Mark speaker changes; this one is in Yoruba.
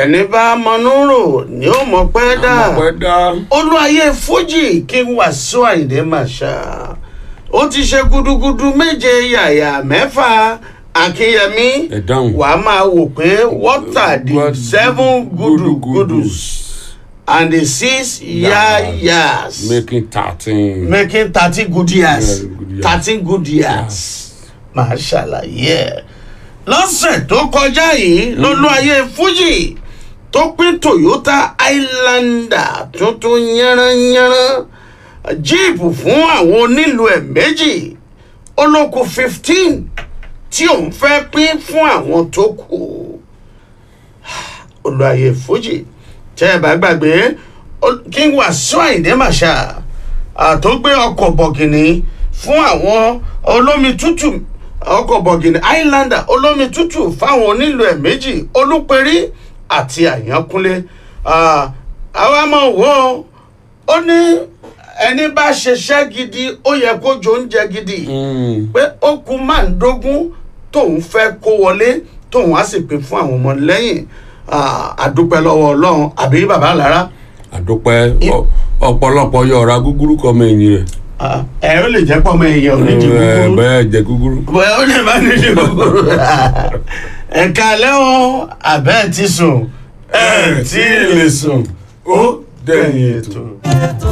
Speaker 1: ẹni bá mọnú rò ni ó mọ pẹ́ dà
Speaker 2: ọpẹ́ dá
Speaker 1: olúwayé fújì kí n Wasiu Àyìndé Màṣá ó ti ṣe gudugudu méje yàyà mẹ́fà akínyẹmí
Speaker 2: ẹ dáhùn.
Speaker 1: wà á máa wò pé what are the
Speaker 2: What-
Speaker 1: seven gudugudus and the six yayas
Speaker 2: making thirteen.
Speaker 1: making thirty good years
Speaker 2: Yeah, good years.
Speaker 1: thirteen good years máa ṣàlàyé ẹ̀ lọ́sẹ̀ tó kọjá yìí lọ́lọ́ayé fújì tó pín toyota highlander tuntun yánranyánran jíìpù fún àwọn onílù ẹ̀ méjì olóko fifteen tí òun fẹ́ pín fún àwọn tó kù olùayé fújì tẹ́ ẹ bá gbàgbé Ol- King Wasiu Àyìndé Màṣá àtọ́gbé ọkọ̀ bọ̀gìnì fún àwọn olómi tútù ọkọ̀ bọ̀gìnì highlander olómi tútù fáwọn onílù ẹ̀ méjì olúperí àti àyànkúnlé Ah, àwa máa wò ó ó ní ẹni bá ṣiṣẹ́ gidi ó yẹ kó jọ oúnjẹ gidi
Speaker 2: Mm.
Speaker 1: pé ó kú máàndógún tóun fẹ́ kó wọlé tóun á sì pín fún àwọn ọmọ lẹ́yìn àdúpẹ́ lọ́wọ́ ọlọ́run àbí bàbá lára
Speaker 2: àdúpẹ́ ọ- ọ̀pọ̀lọpọ̀ yọ̀ọ̀ra gúgúrú kọ́ ọmọ ẹ̀yìn rẹ̀.
Speaker 1: ẹ ó lè jẹ́ pọ́ ọmọ èèyàn ò ní jẹ
Speaker 2: Ẹ,
Speaker 1: kúkúrú
Speaker 2: bẹ́ẹ̀ jẹ gúgúrú.
Speaker 1: bẹ́ẹ̀ ó lè má ní jẹ kúkúrú ẹ̀ka lẹ́wọ̀n abẹ́ ti sùn ẹ̀ tí ì lè sùn ó dẹ̀yìn ètò.